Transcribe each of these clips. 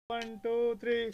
One, two, three.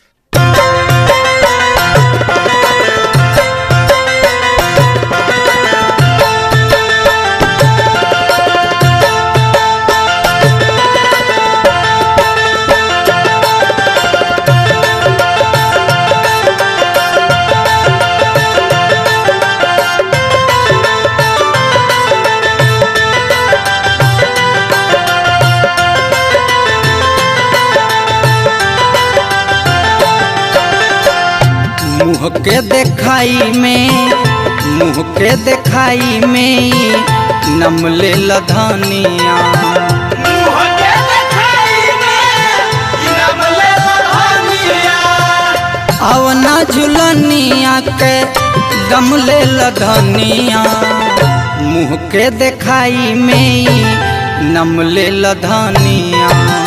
मुँह के देखाई में मुँह के देखाई में नम ले लधनिया अवना झुलनिया के दम ले लधनिया मुँह के देखाई में नम ले लधनिया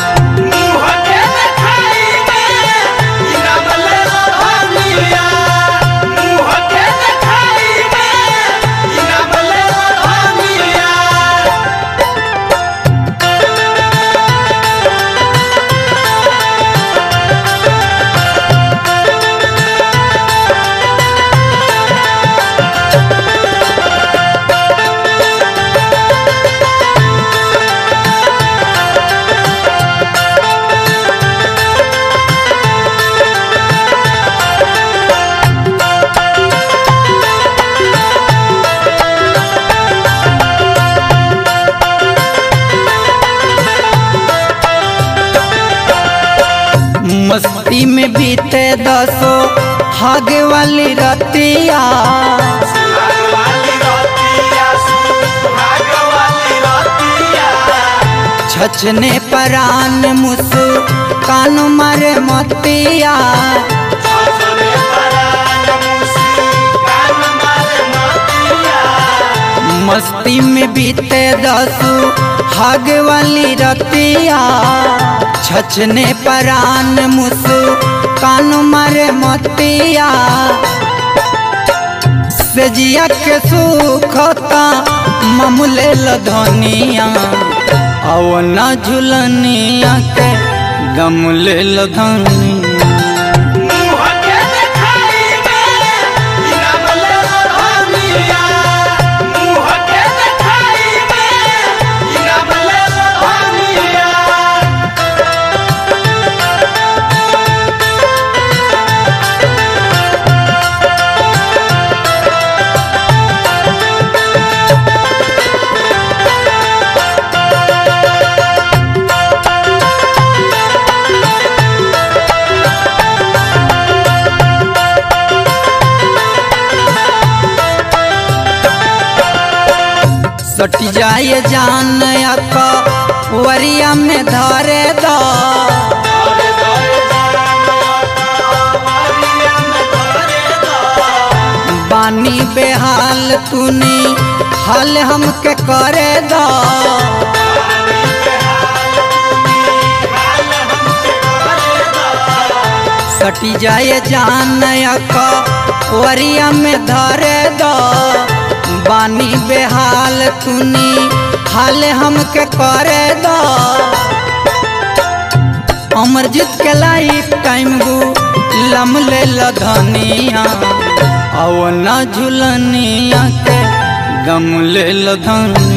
मस्ती में बीते दसो हागे वाली रतिया छछने परान मुस कान मारे मतिया मस्ती में बीते दसो हागे वाली रतिया छछने परान मुस कान मारे मतिया सजिया के सुखता ममुले लधनिया अवना झुलनिया के गमले लधनिया सट जाए जान का वरिया में धरे दो बानी बेहाल तूने हाल हमके करे दो सटी जाए जान का वरिया में धरे दो बानी बेहाल तूनी हाल हमके करे दो अमरजीत के लाइफ टाइम गु लम ले लधनिया अवना झुलनिया के गम ले लधनिया